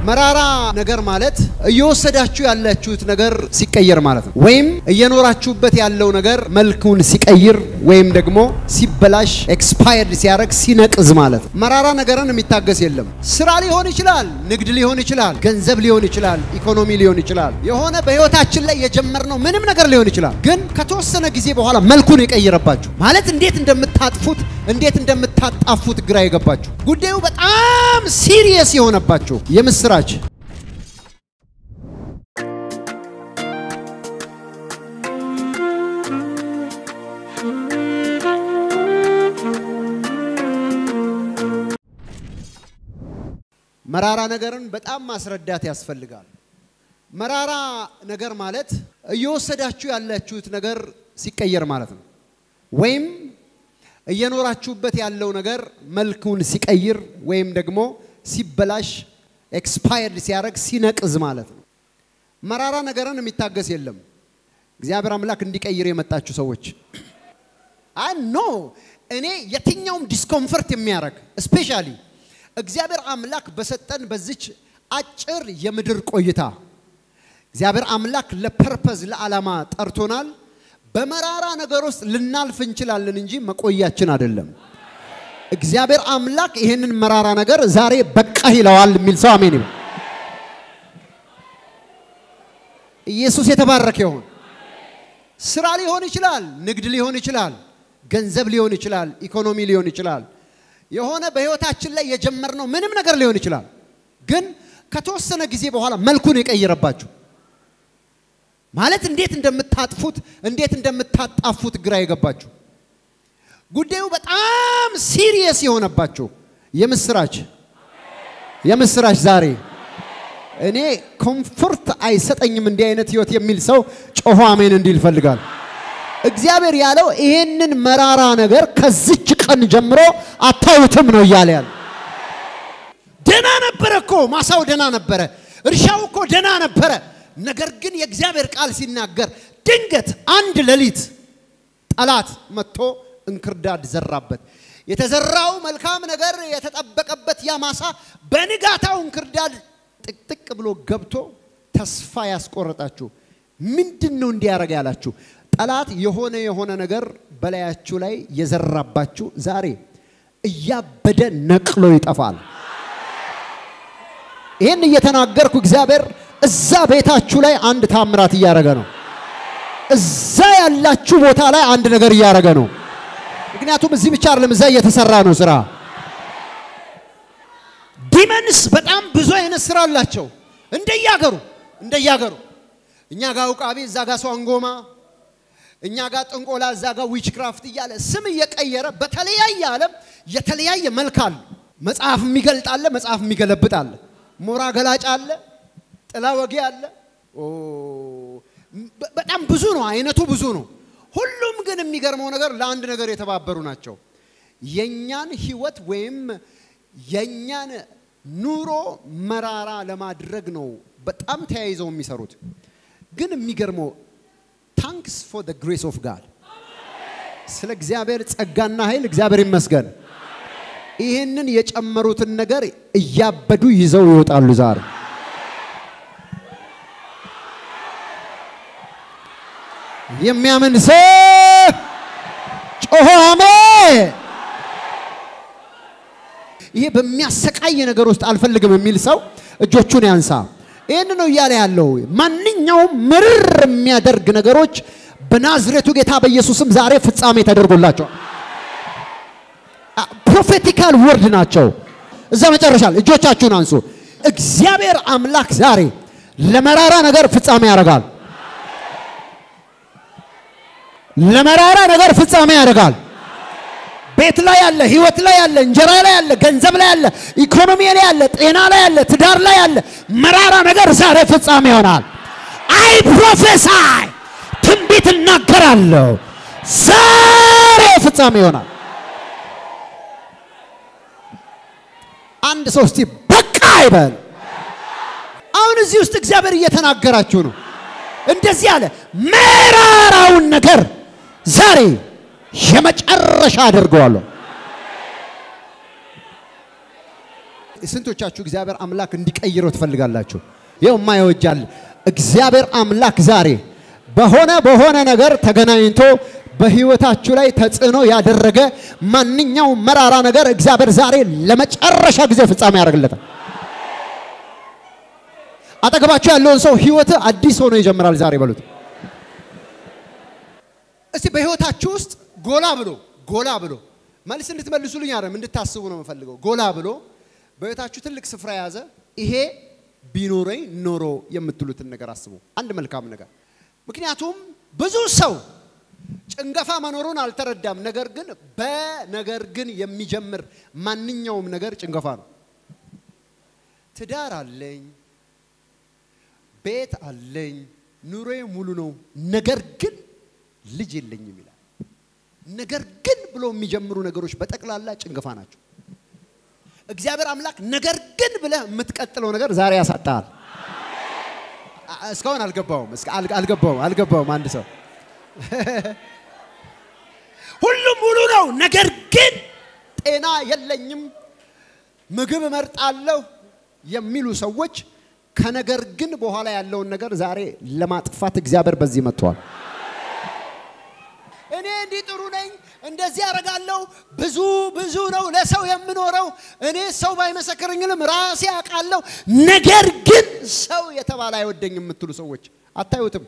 መራራ ነገር ማለት እየወሰዳችሁ ያላችሁት ነገር ሲቀየር ማለት ነው። ወይም እየኖራችሁበት ያለው ነገር መልኩን ሲቀይር ወይም ደግሞ ሲበላሽ ኤክስፓየርድ ሲያደርግ ሲነቅዝ ማለት ነው። መራራ ነገርን የሚታገስ የለም። ስራ ሊሆን ይችላል፣ ንግድ ሊሆን ይችላል፣ ገንዘብ ሊሆን ይችላል፣ ኢኮኖሚ ሊሆን ይችላል። የሆነ በህይወታችን ላይ የጀመርነው ምንም ነገር ሊሆን ይችላል። ግን ከተወሰነ ጊዜ በኋላ መልኩን የቀየረባችሁ ማለት እንዴት እንደምታጥፉት እንዴት እንደምታጣፉት ግራ የገባችሁ ጉዳዩ በጣም ሲሪየስ የሆነባችሁ የምስራች መራራ ነገርን በጣም ማስረዳት ያስፈልጋል። መራራ ነገር ማለት እየወሰዳችሁ ያላችሁት ነገር ሲቀየር ማለት ነው። ወይም እየኖራችሁበት ያለው ነገር መልኩን ሲቀይር ወይም ደግሞ ሲበላሽ ኤክስፓየርድ ሲያደርግ ሲነቅዝ ማለት ነው። መራራ ነገርን የሚታገስ የለም። እግዚአብሔር አምላክ እንዲቀይር የመጣችሁ ሰዎች አይ ኖ እኔ የትኛውም ዲስኮምፈርት የሚያደርግ ስፔሻሊ እግዚአብሔር አምላክ በሰጠን በዚች አጭር የምድር ቆይታ እግዚአብሔር አምላክ ለፐርፐዝ ለዓላማ ጠርቶናል። በመራራ ነገር ውስጥ ልናልፍ እንችላለን እንጂ መቆያችን አይደለም። እግዚአብሔር አምላክ ይህንን መራራ ነገር ዛሬ በቃ ይለዋል የሚል ሰው አሜን ይበል። ኢየሱስ የተባረከ ይሁን። ስራ ሊሆን ይችላል፣ ንግድ ሊሆን ይችላል፣ ገንዘብ ሊሆን ይችላል፣ ኢኮኖሚ ሊሆን ይችላል። የሆነ በህይወታችን ላይ የጀመርነው ምንም ነገር ሊሆን ይችላል። ግን ከተወሰነ ጊዜ በኋላ መልኩን የቀየረባችሁ ማለት እንዴት እንደምታጥፉት እንዴት እንደምታጣፉት ግራ የገባችሁ ጉዳዩ በጣም ሲሪየስ የሆነባችሁ የምስራች የምስራች ዛሬ እኔ ኮምፎርት አይሰጠኝም እንዲህ አይነት ህይወት የሚል ሰው ጮሆ አሜን እንዲል ይፈልጋል። እግዚአብሔር ያለው ይሄንን መራራ ነገር ከዚች ቀን ጀምሮ አታዩትም ነው እያለ ያለ። ደና ነበረ እኮ ማሳው ደና ነበረ፣ እርሻው እኮ ደና ነበረ። ነገር ግን የእግዚአብሔር ቃል ሲናገር ድንገት አንድ ሌሊት ጠላት መጥቶ እንክርዳድ ዘራበት። የተዘራው መልካም ነገር የተጠበቀበት ያ ማሳ በንጋታው እንክርዳድ ጥቅጥቅ ብሎ ገብቶ ተስፋ ያስቆረጣችሁ ምንድን ነው እንዲያደርግ ያላችሁ ጠላት የሆነ የሆነ ነገር በላያችሁ ላይ የዘራባችሁ ዛሬ እያበደ ነቅሎ ይጠፋል። ይህን እየተናገርኩ እግዚአብሔር እዛ ቤታችሁ ላይ አንድ ታምራት እያደረገ ነው። እዛ ያላችሁ ቦታ ላይ አንድ ነገር እያደረገ ነው። ምክንያቱም እዚህ ብቻ አይደለም፣ እዛ እየተሰራ ነው ስራ። ዲመንስ በጣም ብዙ አይነት ስራ አላቸው እንደያገሩ እንደያገሩ እኛ ጋር ውቃቢ፣ እዛ ጋር ሰው አንጎማ፣ እኛ ጋር ጥንቆላ፣ እዛ ጋር ዊችክራፍት እያለ ስም እየቀየረ በተለያየ ዓለም የተለያየ መልክ አለ። መጽሐፍ የሚገልጥ አለ፣ መጽሐፍ የሚገለብጥ አለ፣ ሞራ ገላጭ አለ፣ ጥላ ወጌ አለ። በጣም ብዙ ነው፣ አይነቱ ብዙ ነው። ሁሉም ግን የሚገርመው ነገር ለአንድ ነገር የተባበሩ ናቸው። የኛን ህይወት ወይም የኛን ኑሮ መራራ ለማድረግ ነው በጣም ተያይዘው የሚሰሩት። ግን የሚገርመው ታንክስ ፎር ዘ ግሬስ ኦፍ ጋድ ስለ እግዚአብሔር ጸጋና ኃይል እግዚአብሔር ይመስገን። ይህንን የጨመሩትን ነገር እያበዱ ይዘው ይወጣሉ ዛሬ የሚያምን ሰው ጮሆ አሜን። ይሄ በሚያሰቃይ ነገር ውስጥ አልፈልግም የሚል ሰው እጆቹን ያንሳ። ይህን ነው እያለ ያለው። ማንኛውም ምርር የሚያደርግ ነገሮች በናዝሬቱ ጌታ በኢየሱስም ዛሬ ፍጻሜ ተደርጎላቸዋል። ፕሮፌቲካል ወርድ ናቸው። እዛ መጨረሻ እጆቻችሁን አንሱ። እግዚአብሔር አምላክ ዛሬ ለመራራ ነገር ፍጻሜ ያደርጋል። ለመራራ ነገር ፍጻሜ ያደርጋል። ቤት ላይ ያለ፣ ህይወት ላይ ያለ፣ እንጀራ ላይ ያለ፣ ገንዘብ ላይ ያለ፣ ኢኮኖሚ ላይ ያለ፣ ጤና ላይ ያለ፣ ትዳር ላይ ያለ መራራ ነገር ዛሬ ፍጻሜ ይሆናል። አይ ፕሮፌሳይ ትንቢት እናገራለሁ። ዛሬ ፍጻሜ ይሆናል። አንድ ሰው እስቲ በቃ ይበል። አሁን እዚህ ውስጥ እግዚአብሔር እየተናገራችሁ ነው። እንደዚህ አለ፣ መራራውን ነገር ዛሬ የመጨረሻ አድርገዋለሁ። ስንቶቻችሁ እግዚአብሔር አምላክ እንዲቀይረው ትፈልጋላችሁ? ይኸው የማይወጃል እግዚአብሔር አምላክ ዛሬ በሆነ በሆነ ነገር ተገናኝቶ በህይወታችሁ ላይ ተጽዕኖ ያደረገ ማንኛውም መራራ ነገር እግዚአብሔር ዛሬ ለመጨረሻ ጊዜ ፍጻሜ ያደርግለታል። አጠገባችሁ ያለውን ሰው ህይወት አዲስ ሆኖ ይጀምራል ዛሬ በሉት። እስቲ በህይወታችሁ ውስጥ ጎላ ብሎ ጎላ ብሎ መልስ እንድትመልሱልኝ አይደለም እንድታስቡ ነው የምፈልገው። ጎላ ብሎ በህይወታችሁ ትልቅ ስፍራ የያዘ ይሄ ቢኖረኝ ኖሮ የምትሉትን ነገር አስቡ። አንድ መልካም ነገር። ምክንያቱም ብዙ ሰው ጭንገፋ መኖሩን አልተረዳም። ነገር ግን በነገር ግን የሚጀምር ማንኛውም ነገር ጭንገፋ ነው። ትዳር አለኝ፣ ቤት አለኝ፣ ኑሮዬ ሙሉ ነው፣ ነገር ግን ልጅ የለኝም ይላል። ነገር ግን ብሎ የሚጀምሩ ነገሮች በጠቅላላ ጭንገፋ ናቸው። እግዚአብሔር አምላክ ነገር ግን ብለህ የምትቀጥለው ነገር ዛሬ ያሳጣል። እስካሁን አልገባውም፣ አልገባውም፣ አልገባውም። አንድ ሰው ሁሉም ሙሉ ነው፣ ነገር ግን ጤና የለኝም፣ ምግብ እመርጣለሁ የሚሉ ሰዎች ከነገር ግን በኋላ ያለውን ነገር ዛሬ ለማጥፋት እግዚአብሔር በዚህ መጥቷል። እኔ እንዲህ ጥሩ ነኝ፣ እንደዚህ ያደርጋለሁ፣ ብዙ ብዙ ነው ለሰው የምኖረው፣ እኔ ሰው ባይመሰክርኝልም ራሴ አውቃለሁ፣ ነገር ግን ሰው የተባለ አይወደኝም የምትሉ ሰዎች አታዩትም?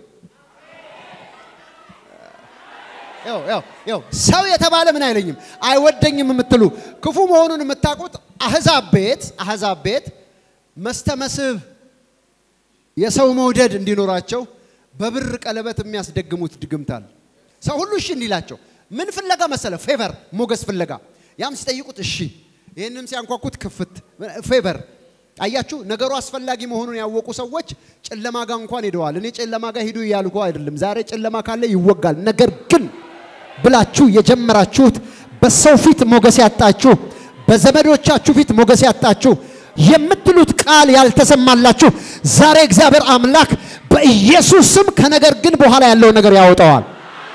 ያው ሰው የተባለ ምን አይለኝም አይወደኝም የምትሉ ክፉ መሆኑን የምታውቁት አህዛብ ቤት አህዛብ ቤት መስተመስህብ የሰው መውደድ እንዲኖራቸው በብር ቀለበት የሚያስደግሙት ድግምታል። ሰው ሁሉ እሺ እንዲላቸው ምን ፍለጋ መሰለ? ፌቨር ሞገስ ፍለጋ። ያም ሲጠይቁት እሺ፣ ይህንም ሲያንኳኩት ክፍት ፌቨር። አያችሁ፣ ነገሩ አስፈላጊ መሆኑን ያወቁ ሰዎች ጨለማ ጋር እንኳን ሄደዋል። እኔ ጨለማ ጋር ሂዱ እያልኩ አይደለም። ዛሬ ጨለማ ካለ ይወጋል። ነገር ግን ብላችሁ የጀመራችሁት በሰው ፊት ሞገስ ያጣችሁ፣ በዘመዶቻችሁ ፊት ሞገስ ያጣችሁ የምትሉት ቃል ያልተሰማላችሁ ዛሬ እግዚአብሔር አምላክ በኢየሱስ ስም ከነገር ግን በኋላ ያለውን ነገር ያወጣዋል።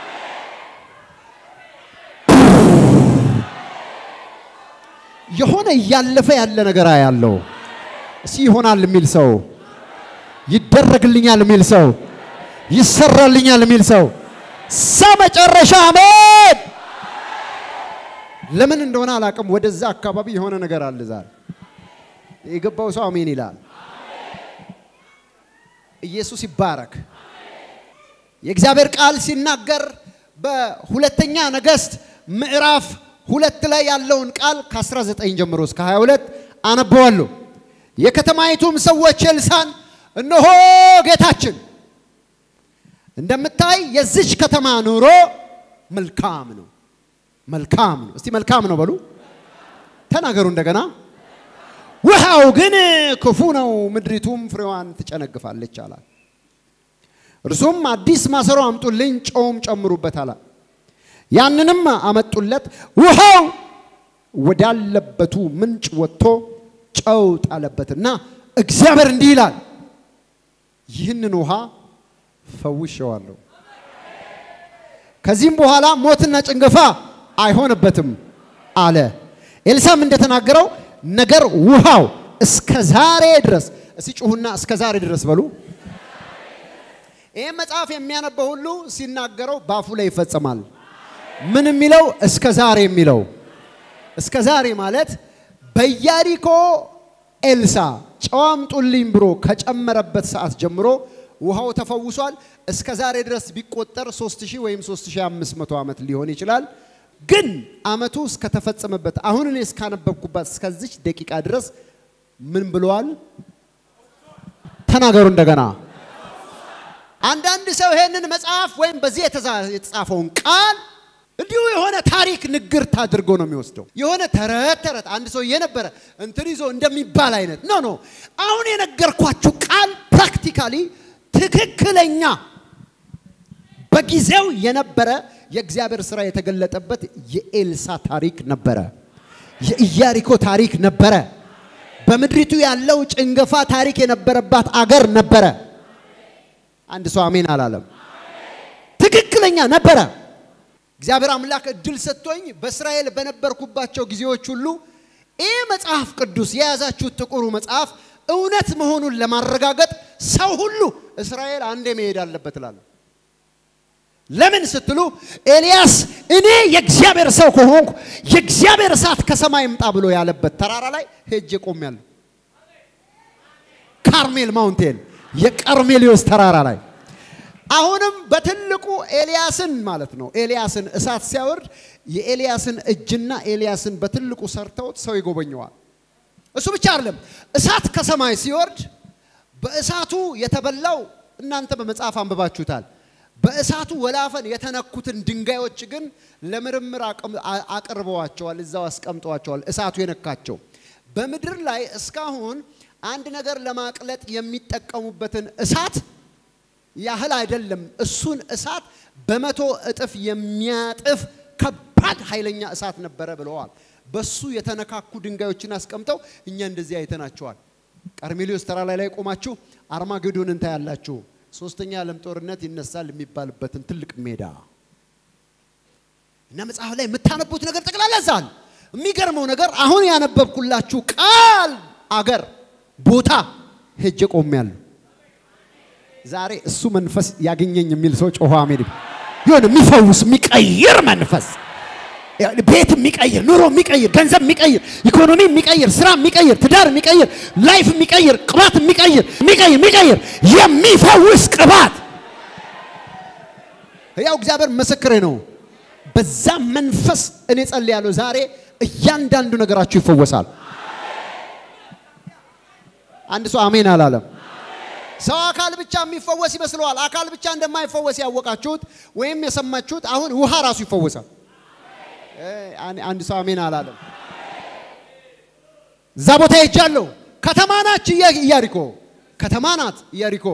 የሆነ እያለፈ ያለ ነገር ያለው እሲ ይሆናል የሚል ሰው ይደረግልኛል የሚል ሰው ይሰራልኛል የሚል ሰው ሰ መጨረሻ አሜን። ለምን እንደሆነ አላውቅም። ወደዛ አካባቢ የሆነ ነገር አለ ዛሬ የገባው ሰው አሜን ይላል። ኢየሱስ ይባረክ። የእግዚአብሔር ቃል ሲናገር በሁለተኛ ነገሥት ምዕራፍ ሁለት ላይ ያለውን ቃል ከ19 ጀምሮ እስከ 22 አነበዋለሁ። የከተማይቱም ሰዎች ኤልሳን እነሆ ጌታችን እንደምታይ የዚች ከተማ ኑሮ መልካም ነው፣ መልካም ነው። እስቲ መልካም ነው በሉ፣ ተናገሩ እንደገና ውሃው ግን ክፉ ነው፣ ምድሪቱም ፍሬዋን ትጨነግፋለች አላት። እርሱም አዲስ ማሰሮ አምጡልኝ፣ ጨውም ጨምሩበት አላት። ያንንም አመጡለት። ውሃው ወዳለበቱ ምንጭ ወጥቶ ጨው ጣለበትና እግዚአብሔር እንዲህ ይላል፣ ይህንን ውሃ ፈውሼዋለሁ፣ ከዚህም በኋላ ሞትና ጭንገፋ አይሆንበትም አለ። ኤልሳም እንደተናገረው ነገር ውሃው እስከ ዛሬ ድረስ እስቲ ጩሁና እስከ ዛሬ ድረስ በሉ። ይህ መጽሐፍ የሚያነበው ሁሉ ሲናገረው በአፉ ላይ ይፈጸማል። ምን የሚለው እስከ ዛሬ የሚለው እስከ ዛሬ ማለት በኢያሪኮ ኤልሳ ጨው አምጡልኝ ብሎ ከጨመረበት ሰዓት ጀምሮ ውሃው ተፈውሷል። እስከ ዛሬ ድረስ ቢቆጠር 3000 ወይም 3500 ዓመት ሊሆን ይችላል። ግን አመቱ እስከተፈጸመበት አሁን እኔ እስካነበብኩባት እስከዚች ደቂቃ ድረስ ምን ብለዋል? ተናገሩ እንደገና። አንዳንድ ሰው ይሄንን መጽሐፍ ወይም በዚህ የተጻፈውን ቃል እንዲሁ የሆነ ታሪክ ንግርት አድርጎ ነው የሚወስደው። የሆነ ተረት ተረት አንድ ሰው የነበረ እንትን ይዞ እንደሚባል አይነት ኖ ኖ። አሁን የነገርኳችሁ ቃል ፕራክቲካሊ ትክክለኛ በጊዜው የነበረ የእግዚአብሔር ስራ የተገለጠበት የኤልሳ ታሪክ ነበረ። የኢያሪኮ ታሪክ ነበረ። በምድሪቱ ያለው ጭንገፋ ታሪክ የነበረባት አገር ነበረ። አንድ ሰው አሜን አላለም። ትክክለኛ ነበረ። እግዚአብሔር አምላክ እድል ሰጥቶኝ በእስራኤል በነበርኩባቸው ጊዜዎች ሁሉ ይህ መጽሐፍ ቅዱስ የያዛችሁት ጥቁሩ መጽሐፍ እውነት መሆኑን ለማረጋገጥ ሰው ሁሉ እስራኤል አንዴ መሄድ አለበት እላለሁ። ለምን ስትሉ ኤልያስ እኔ የእግዚአብሔር ሰው ከሆንኩ የእግዚአብሔር እሳት ከሰማይ ይምጣ ብሎ ያለበት ተራራ ላይ ሄጄ ቆሜያለሁ። ካርሜል ማውንቴን የቀርሜሊዮስ ተራራ ላይ አሁንም በትልቁ ኤልያስን ማለት ነው። ኤልያስን እሳት ሲያወርድ የኤልያስን እጅና ኤልያስን በትልቁ ሰርተውት ሰው ይጎበኘዋል። እሱ ብቻ አይደለም፣ እሳት ከሰማይ ሲወርድ በእሳቱ የተበላው እናንተ በመጽሐፍ አንብባችሁታል። በእሳቱ ወላፈን የተነኩትን ድንጋዮች ግን ለምርምር አቅርበዋቸዋል፣ እዛው አስቀምጠዋቸዋል። እሳቱ የነካቸው በምድር ላይ እስካሁን አንድ ነገር ለማቅለጥ የሚጠቀሙበትን እሳት ያህል አይደለም። እሱን እሳት በመቶ እጥፍ የሚያጥፍ ከባድ ኃይለኛ እሳት ነበረ ብለዋል። በሱ የተነካኩ ድንጋዮችን አስቀምጠው እኛ እንደዚህ አይተናቸዋል። ቀርሜሊዮስ ተራራ ላይ ቆማችሁ አርማጌዶንን ታያላችሁ። ሶስተኛ የዓለም ጦርነት ይነሳል የሚባልበትን ትልቅ ሜዳ እና መጽሐፍ ላይ የምታነቡት ነገር ጠቅላላ ዛል የሚገርመው ነገር አሁን ያነበብኩላችሁ ቃል አገር ቦታ ሄጄ ቆሜያለሁ። ዛሬ እሱ መንፈስ ያገኘኝ የሚል ሰው ጮሆ አሜን። የሆነ የሚፈውስ የሚቀይር መንፈስ ቤት የሚቀይር ኑሮ የሚቀይር ገንዘብ የሚቀይር ኢኮኖሚ የሚቀይር ስራ የሚቀይር ትዳር የሚቀይር ላይፍ የሚቀይር ቅባት የሚቀይር የሚቀይር የሚቀይር የሚፈውስ ቅባት ያው እግዚአብሔር ምስክሬ ነው። በዛ መንፈስ እኔ ጸልያለሁ። ዛሬ እያንዳንዱ ነገራችሁ ይፈወሳል። አንድ ሰው አሜን አላለም። ሰው አካል ብቻ የሚፈወስ ይመስለዋል። አካል ብቻ እንደማይፈወስ ያወቃችሁት ወይም የሰማችሁት አሁን ውሃ ራሱ ይፈወሳል። አንድ ሰው አሜን አላለም። እዛ ቦታ ሄጃለሁ። ከተማ ናች ኢያሪኮ፣ ከተማ ናት ኢያሪኮ።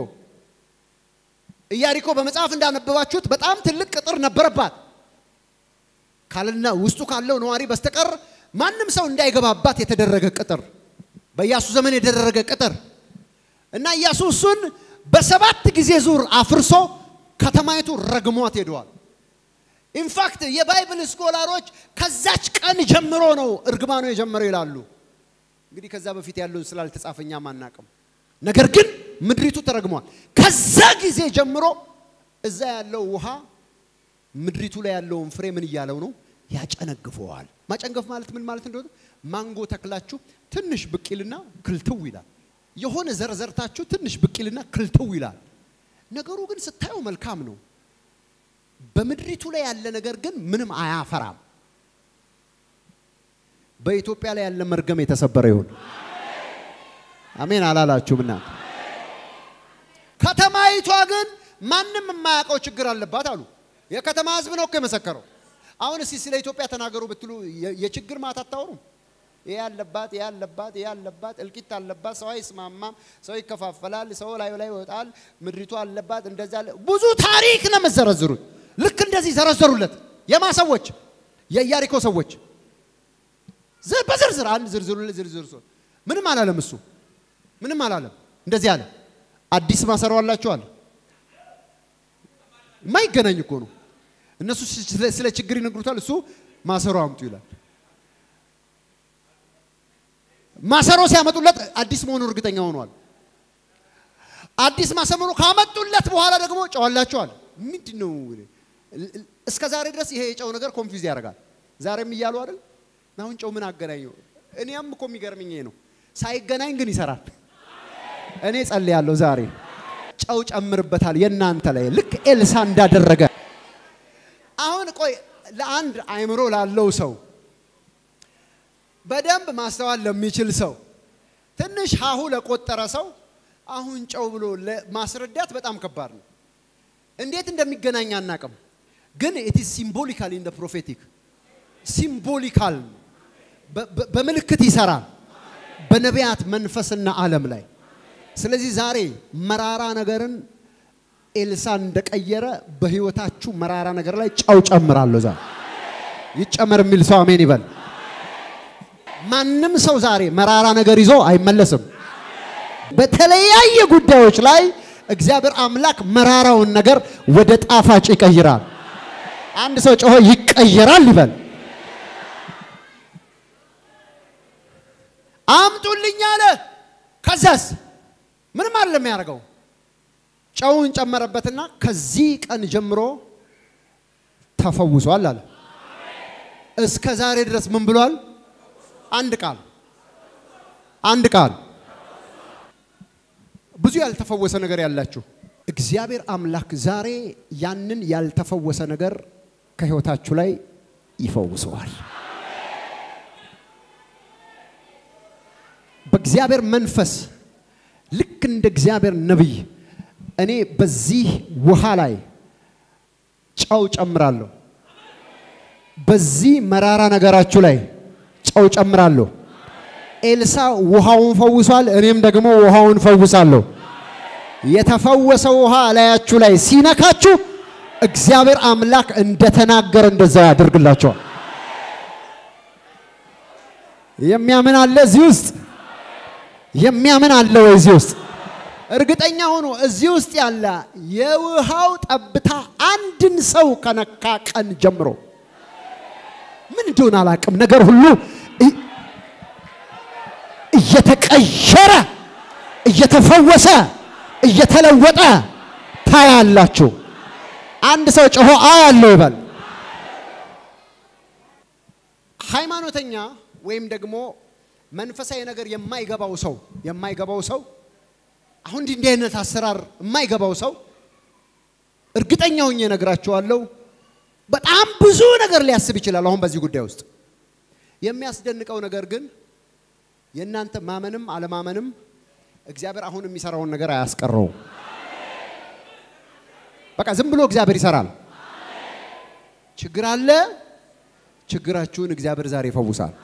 ኢያሪኮ በመጽሐፍ እንዳነበባችሁት በጣም ትልቅ ቅጥር ነበረባት። ካልና ውስጡ ካለው ነዋሪ በስተቀር ማንም ሰው እንዳይገባባት የተደረገ ቅጥር፣ በኢያሱ ዘመን የተደረገ ቅጥር እና ኢያሱ እሱን በሰባት ጊዜ ዙር አፍርሶ ከተማይቱ ረግሟት ሄደዋል። ኢንፋክት የባይብል ስኮላሮች ከዛች ቀን ጀምሮ ነው እርግማኑ የጀመረው ይላሉ። እንግዲህ ከዛ በፊት ያለውን ስላልተጻፈኛ አናቅም። ነገር ግን ምድሪቱ ተረግሟል። ከዛ ጊዜ ጀምሮ እዛ ያለው ውሃ ምድሪቱ ላይ ያለውን ፍሬ ምን እያለው ነው? ያጨነግፈዋል። ማጨንገፍ ማለት ምን ማለት እንደሆነ ማንጎ ተክላችሁ ትንሽ ብቅልና ክልትው ይላል። የሆነ ዘርዘርታችሁ ትንሽ ብቅልና ክልትው ይላል። ነገሩ ግን ስታየው መልካም ነው። በምድሪቱ ላይ ያለ ነገር ግን ምንም አያፈራም። በኢትዮጵያ ላይ ያለ መርገም የተሰበረ ይሁን። አሜን አላላችሁም? እናንተ ከተማይቷ ግን ማንም የማያውቀው ችግር አለባት አሉ። የከተማ ሕዝብ ነው እኮ የመሰከረው። አሁን እስቲ ስለ ኢትዮጵያ ተናገሩ ብትሉ የችግር ማት አታወሩም? ይሄ ያለባት ይሄ ያለባት ይሄ ያለባት እልቂት አለባት። ሰው አይስማማም፣ ሰው ይከፋፈላል፣ ሰው ላይ ላይ ይወጣል፣ ምድሪቱ አለባት እንደዛ ብዙ ታሪክ ነው የምትዘረዝሩት። ልክ እንደዚህ ዘረዘሩለት። የማ ሰዎች? የኢያሪኮ ሰዎች በዝርዝር አንድ ዝርዝሩ ዝርዝር ሰው ምንም አላለም። እሱ ምንም አላለም። እንደዚህ አለ። አዲስ ማሰሮ አላችሁ አለ። የማይገናኝ እኮ ነው። እነሱ ስለ ችግር ይነግሩታል፣ እሱ ማሰሮ አምጡ ይላል። ማሰሮ ሲያመጡለት አዲስ መሆኑ እርግጠኛ ሆኗል። አዲስ ማሰሮ ካመጡለት በኋላ ደግሞ ጨዋላቸዋል። ምንድን ነው እስከ ዛሬ ድረስ ይሄ የጨው ነገር ኮንፊውዝ ያደርጋል። ዛሬም እያሉ አይደል? አሁን ጨው ምን አገናኘው? እኔም እኮ የሚገርምኝ ይሄ ነው። ሳይገናኝ ግን ይሰራል። እኔ ጸልያለሁ ዛሬ ጨው ጨምርበታል የእናንተ ላይ ልክ ኤልሳ እንዳደረገ። አሁን ቆይ ለአንድ አይምሮ ላለው ሰው በደንብ ማስተዋል ለሚችል ሰው ትንሽ ሀሁ ለቆጠረ ሰው አሁን ጨው ብሎ ማስረዳት በጣም ከባድ ነው። እንዴት እንደሚገናኝ አናቅም፣ ግን ኢት ኢዝ ሲምቦሊካል ኢን ፕሮፌቲክ ሲምቦሊካል በምልክት ይሰራል በነቢያት መንፈስና ዓለም ላይ። ስለዚህ ዛሬ መራራ ነገርን ኤልሳ እንደቀየረ በህይወታችሁ መራራ ነገር ላይ ጨው ጨምራለሁ። ዛሬ ይጨመር የሚል ሰው አሜን ይበል። ማንም ሰው ዛሬ መራራ ነገር ይዞ አይመለስም። በተለያየ ጉዳዮች ላይ እግዚአብሔር አምላክ መራራውን ነገር ወደ ጣፋጭ ይቀይራል። አንድ ሰው ጮሆ ይቀየራል ይበል። አምጡልኝ አለ። ከዛስ ምንም አይደለም የሚያደርገው ጨውን ጨመረበትና ከዚህ ቀን ጀምሮ ተፈውሷል አለ። እስከ ዛሬ ድረስ ምን ብሏል? አንድ ቃል አንድ ቃል። ብዙ ያልተፈወሰ ነገር ያላችሁ እግዚአብሔር አምላክ ዛሬ ያንን ያልተፈወሰ ነገር ከህይወታችሁ ላይ ይፈውሰዋል። በእግዚአብሔር መንፈስ ልክ እንደ እግዚአብሔር ነቢይ እኔ በዚህ ውሃ ላይ ጨው ጨምራለሁ። በዚህ መራራ ነገራችሁ ላይ ጨው ጨምራለሁ። ኤልሳ ውሃውን ፈውሷል፣ እኔም ደግሞ ውሃውን ፈውሳለሁ። የተፈወሰው ውሃ ላያችሁ ላይ ሲነካችሁ እግዚአብሔር አምላክ እንደተናገረ እንደዛ ያደርግላቸዋል። የሚያምን አለ እዚህ ውስጥ? የሚያምን አለ ወይ እዚህ ውስጥ? እርግጠኛ ሆኖ እዚህ ውስጥ ያለ የውሃው ጠብታ አንድን ሰው ከነካ ቀን ጀምሮ ምን እንደሆነ አላውቅም፣ ነገር ሁሉ እየተቀየረ እየተፈወሰ እየተለወጠ ታያላችሁ። አንድ ሰው ጮሆ አያለው ይበል። ሃይማኖተኛ ወይም ደግሞ መንፈሳዊ ነገር የማይገባው ሰው የማይገባው ሰው አሁን እንዲህ እንዲህ አይነት አሰራር የማይገባው ሰው እርግጠኛ ሆኜ እነግራችኋለሁ በጣም ብዙ ነገር ሊያስብ ይችላል። አሁን በዚህ ጉዳይ ውስጥ የሚያስደንቀው ነገር ግን የእናንተ ማመንም አለማመንም እግዚአብሔር አሁን የሚሰራውን ነገር አያስቀረውም። በቃ ዝም ብሎ እግዚአብሔር ይሰራል። ችግር አለ። ችግራችሁን እግዚአብሔር ዛሬ ይፈውሳል።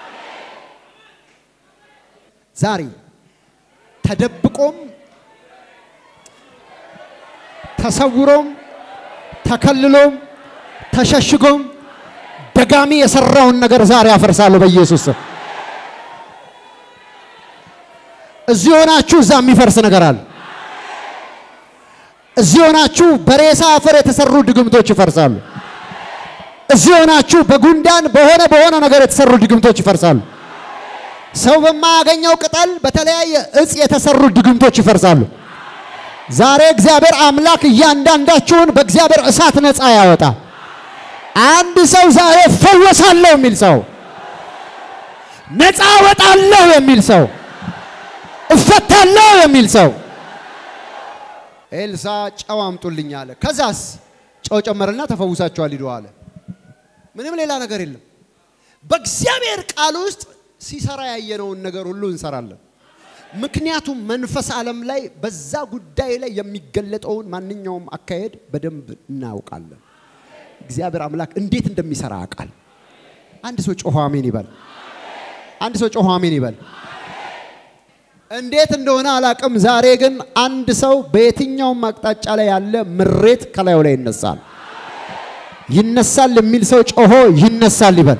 ዛሬ ተደብቆም ተሰውሮም ተከልሎም ተሸሽጎም ደጋሚ የሰራውን ነገር ዛሬ አፈርሳለሁ በኢየሱስ ስም። እዚህ ሆናችሁ እዛ የሚፈርስ ነገር አለ። እዚህ ሆናችሁ በሬሳ አፈር የተሰሩ ድግምቶች ይፈርሳሉ። እዚህ ሆናችሁ በጉንዳን በሆነ በሆነ ነገር የተሰሩ ድግምቶች ይፈርሳሉ። ሰው በማያገኘው ቅጠል በተለያየ እጽ የተሰሩ ድግምቶች ይፈርሳሉ። ዛሬ እግዚአብሔር አምላክ እያንዳንዳችሁን በእግዚአብሔር እሳት ነፃ ያወጣ። አንድ ሰው ዛሬ እፈወሳለሁ የሚል ሰው፣ ነፃ ወጣለሁ የሚል ሰው፣ እፈታለሁ የሚል ሰው ኤልሳ ጨው አምጡልኝ አለ። ከዛስ ጨው ጨመረና ተፈውሳችኋል ሂዱ አለ። ምንም ሌላ ነገር የለም። በእግዚአብሔር ቃል ውስጥ ሲሰራ ያየነውን ነገር ሁሉ እንሰራለን። ምክንያቱም መንፈስ ዓለም ላይ በዛ ጉዳይ ላይ የሚገለጠውን ማንኛውም አካሄድ በደንብ እናውቃለን። እግዚአብሔር አምላክ እንዴት እንደሚሰራ ያውቃል። አንድ ሰው ጮሆ አሜን ይበል። አንድ ሰው ጮሆ አሜን ይበል። እንዴት እንደሆነ አላቅም። ዛሬ ግን አንድ ሰው በየትኛውም አቅጣጫ ላይ ያለ ምሬት ከላዩ ላይ ይነሳል። ይነሳል የሚል ሰው ጮሆ ይነሳል ይበል።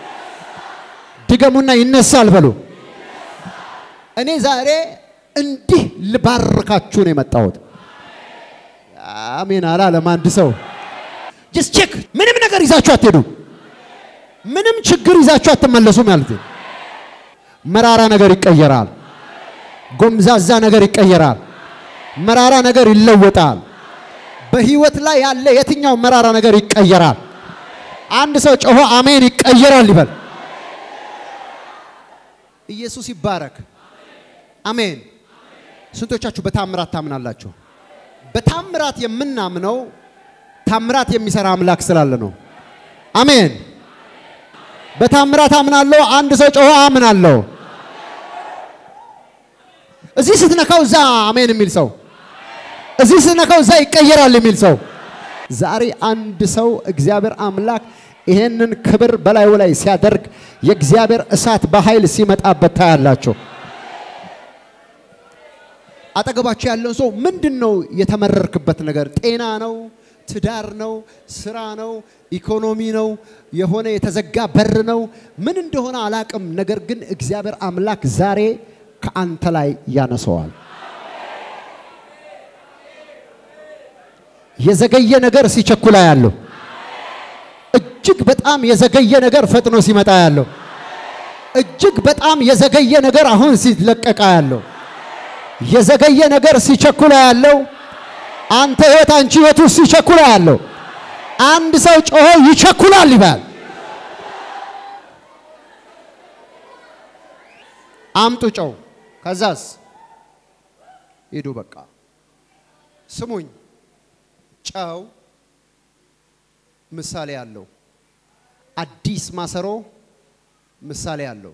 ድገሙና ይነሳል በሉ። እኔ ዛሬ እንዲህ ልባርካችሁ ነው የመጣሁት። አሜን አላለም አንድ ሰው። ጀስት ቼክ። ምንም ነገር ይዛችሁ አትሄዱ። ምንም ችግር ይዛችሁ አትመለሱም ማለት ነው። መራራ ነገር ይቀየራል። ጎምዛዛ ነገር ይቀየራል። መራራ ነገር ይለወጣል። በህይወት ላይ ያለ የትኛው መራራ ነገር ይቀየራል። አንድ ሰው ጮሆ አሜን ይቀየራል ይበል። ኢየሱስ ይባረክ። አሜን። ስንቶቻችሁ በታምራት ታምናላችሁ? በታምራት የምናምነው ታምራት የሚሰራ አምላክ ስላለ ነው። አሜን። በታምራት አምናለሁ። አንድ ሰው ጮሆ አምናለሁ። እዚህ ስትነካው እዛ አሜን የሚል ሰው፣ እዚህ ስትነካው እዛ ይቀየራል የሚል ሰው። ዛሬ አንድ ሰው እግዚአብሔር አምላክ ይሄንን ክብር በላዩ ላይ ሲያደርግ የእግዚአብሔር እሳት በኃይል ሲመጣበት ታያላችሁ። አጠገባችሁ ያለውን ሰው ምንድን ነው የተመረርክበት ነገር? ጤና ነው? ትዳር ነው? ስራ ነው? ኢኮኖሚ ነው? የሆነ የተዘጋ በር ነው? ምን እንደሆነ አላቅም። ነገር ግን እግዚአብሔር አምላክ ዛሬ ከአንተ ላይ ያነሰዋል። የዘገየ ነገር ሲቸኩላ ያለው እጅግ በጣም የዘገየ ነገር ፈጥኖ ሲመጣ ያለው እጅግ በጣም የዘገየ ነገር አሁን ሲለቀቃ ያለው የዘገየ ነገር ሲቸኩላ ያለው አንተ ህይወት አንቺ ህይወት ውስጥ ሲቸኩላ ያለው አንድ ሰው ጮሆ ይቸኩላል ይባል። አምጡ ጨው። ከዛስ ሂዱ በቃ ስሙኝ። ጨው ምሳሌ አለው። አዲስ ማሰሮ ምሳሌ አለው።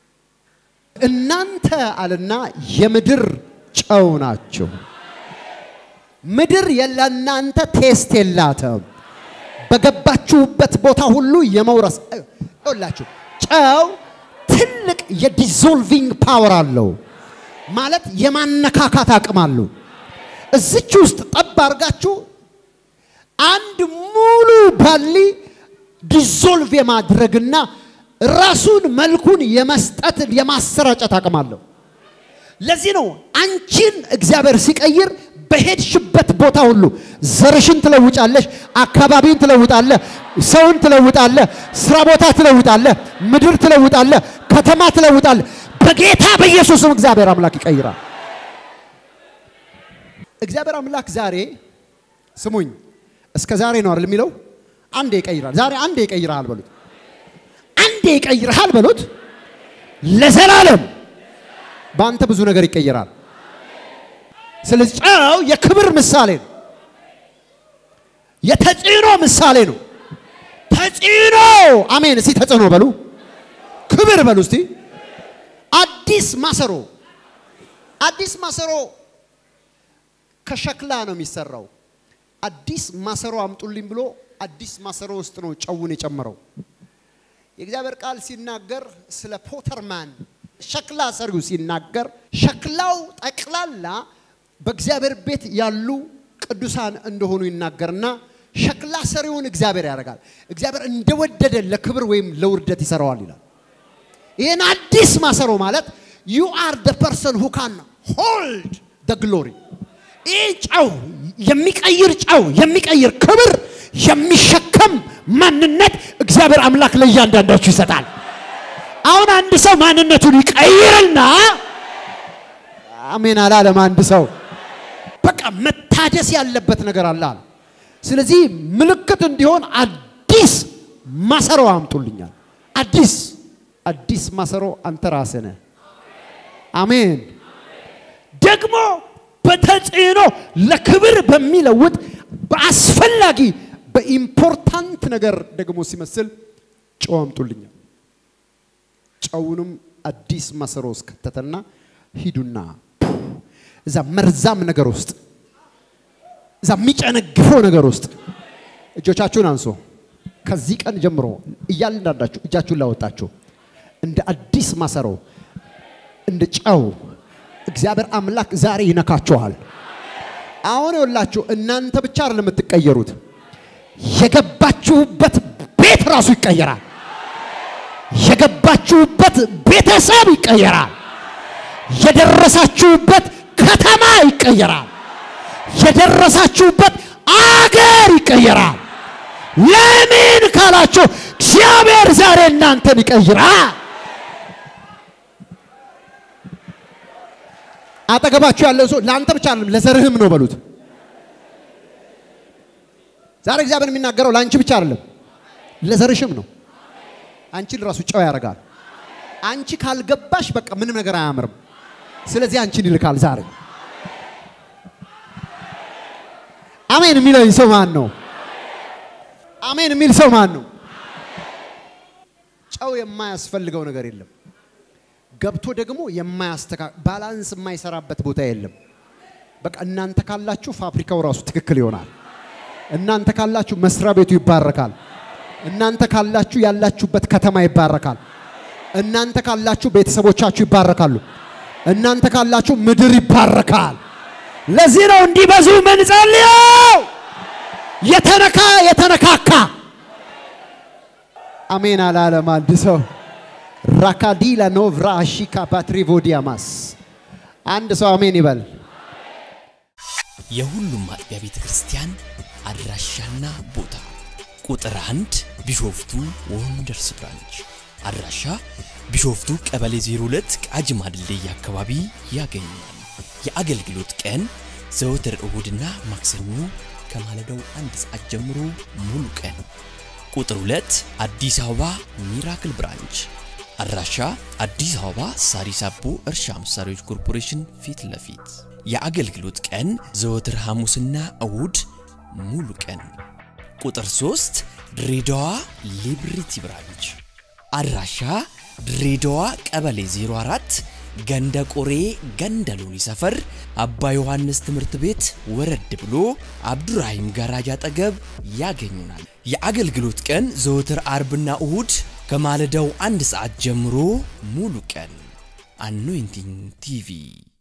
እናንተ አለና የምድር ጨው ናቸው። ምድር ለእናንተ ቴስት የላትም። በገባችሁበት ቦታ ሁሉ የመውረስ ይኸውላችሁ፣ ጨው ትልቅ የዲዞልቪንግ ፓወር አለው፣ ማለት የማነካካት አቅም አለው። እዚች ውስጥ ጠብ አድርጋችሁ አንድ ሙሉ ባሊ ዲዞልቭ የማድረግና ራሱን መልኩን የመስጠት የማሰራጨት አቅም አለው። ለዚህ ነው አንቺን እግዚአብሔር ሲቀይር በሄድሽበት ቦታ ሁሉ ዘርሽን ትለውጫለሽ፣ አካባቢን ትለውጣለህ፣ ሰውን ትለውጣለህ፣ ስራ ቦታ ትለውጣለህ፣ ምድር ትለውጣለህ፣ ከተማ ትለውጣለህ። በጌታ በኢየሱስም እግዚአብሔር አምላክ ይቀይራል። እግዚአብሔር አምላክ ዛሬ ስሙኝ፣ እስከ ዛሬ ነው አይደል የሚለው? አንዴ ይቀይራል። ዛሬ አንዴ ይቀይራል በሉት። አንዴ ይቀይርሃል በሉት። ለዘላለም በአንተ ብዙ ነገር ይቀይራል። ስለዚህ ጨው የክብር ምሳሌ ነው። የተጽዕኖ ምሳሌ ነው። ተጽዕኖ አሜን። እስቲ ተጽዕኖ በሉ፣ ክብር በሉ እስቲ። አዲስ ማሰሮ አዲስ ማሰሮ ከሸክላ ነው የሚሰራው። አዲስ ማሰሮ አምጡልኝ ብሎ አዲስ ማሰሮ ውስጥ ነው ጨውን የጨመረው። የእግዚአብሔር ቃል ሲናገር ስለ ፖተርማን ሸክላ ሰሪው ሲናገር ሸክላው ጠቅላላ በእግዚአብሔር ቤት ያሉ ቅዱሳን እንደሆኑ ይናገርና ሸክላ ሰሪውን እግዚአብሔር ያደርጋል። እግዚአብሔር እንደወደደ ለክብር ወይም ለውርደት ይሰራዋል ይላል። ይህን አዲስ ማሰሮ ማለት ዩ አር ደ ፐርሰን ሁ ካን ሆልድ ደ ግሎሪ። ይህ ጨው የሚቀይር ጨው የሚቀይር ክብር የሚሸከም ማንነት እግዚአብሔር አምላክ ለእያንዳንዳችሁ ይሰጣል። አሁን አንድ ሰው ማንነቱን ይቀይርና አሜን አላለም። አንድ ሰው በቃ መታደስ ያለበት ነገር አለ አለ። ስለዚህ ምልክት እንዲሆን አዲስ ማሰሮ አምጡልኛል። አዲስ አዲስ ማሰሮ አንተ ራስህ ነህ። አሜን። ደግሞ በተጽዕኖ ለክብር በሚለውጥ በአስፈላጊ በኢምፖርታንት ነገር ደግሞ ሲመስል ጨው አምጡልኛል። ጨውንም አዲስ ማሰሮ ውስጥ ከተተና ሂዱና እዛ መርዛም ነገር ውስጥ እዛ የሚጨነግፈው ነገር ውስጥ እጆቻችሁን አንሶ ከዚህ ቀን ጀምሮ እያንዳንዳችሁ እጃችሁን ላወጣችሁ እንደ አዲስ ማሰሮ እንደ ጨው እግዚአብሔር አምላክ ዛሬ ይነካችኋል። አሁን ይኸውላችሁ እናንተ ብቻ አይደለም የምትቀየሩት፣ የገባችሁበት ቤት ራሱ ይቀየራል። የገባችሁበት ቤተሰብ ይቀየራል። የደረሳችሁበት ከተማ ይቀየራል። የደረሳችሁበት አገር ይቀየራል። ለምን ካላችሁ እግዚአብሔር ዛሬ እናንተን ይቀይራል። አጠገባችሁ ያለው ሰው ለአንተ ብቻ አይደለም ለዘርህም ነው በሉት። ዛሬ እግዚአብሔር የሚናገረው ለአንቺ ብቻ አይደለም ለዘርሽም ነው። አንቺን ራሱ ጨው ያደርጋል። አንቺ ካልገባሽ በቃ ምንም ነገር አያምርም። ስለዚህ አንቺን ይልካል ዛሬ። አሜን የሚለኝ ሰው ማን ነው? አሜን የሚል ሰው ማን ነው? ጨው የማያስፈልገው ነገር የለም። ገብቶ ደግሞ የማያስተካ ባላንስ የማይሰራበት ቦታ የለም። በቃ እናንተ ካላችሁ ፋብሪካው ራሱ ትክክል ይሆናል። እናንተ ካላችሁ መስሪያ ቤቱ ይባረካል። እናንተ ካላችሁ ያላችሁበት ከተማ ይባረካል። እናንተ ካላችሁ ቤተሰቦቻችሁ ይባረካሉ። እናንተ ካላችሁ ምድር ይባረካል። ለዚህ ነው እንዲበዙ ምንጸልየው። የተነካ የተነካካ አሜን አላለም አንድ ሰው ራካዲላ ኖቭራ አሺካ ፓትሪቮዲያማስ አንድ ሰው አሜን ይበል። የሁሉም አጥቢያ ቤተ ክርስቲያን አድራሻና ቦታ ቁጥር አንድ ቢሾፍቱ ወንደርስ ብራንች አድራሻ ቢሾፍቱ ቀበሌ 02 ቃጂማ ድልድይ አካባቢ ያገኛል። የአገልግሎት ቀን ዘወትር እሁድና ማክሰኞ ከማለዳው አንድ ሰዓት ጀምሮ ሙሉ ቀን። ቁጥር 2 አዲስ አበባ ሚራክል ብራንች አድራሻ አዲስ አበባ ሳሪስ አቦ እርሻ መሳሪያዎች ኮርፖሬሽን ፊት ለፊት የአገልግሎት ቀን ዘወትር ሐሙስና እሁድ ሙሉ ቀን። ቁጥር 3 ድሬዳዋ ሊብሪቲ ብራንች አድራሻ ድሬዳዋ ቀበሌ 04 ገንደ ቆሬ ገንደ ሎኒ ሰፈር አባ ዮሐንስ ትምህርት ቤት ወረድ ብሎ አብዱራሂም ጋራጅ አጠገብ ያገኙናል። የአገልግሎት ቀን ዘወትር አርብና እሁድ ከማለዳው አንድ ሰዓት ጀምሮ ሙሉ ቀን። አኖይንቲንግ ቲቪ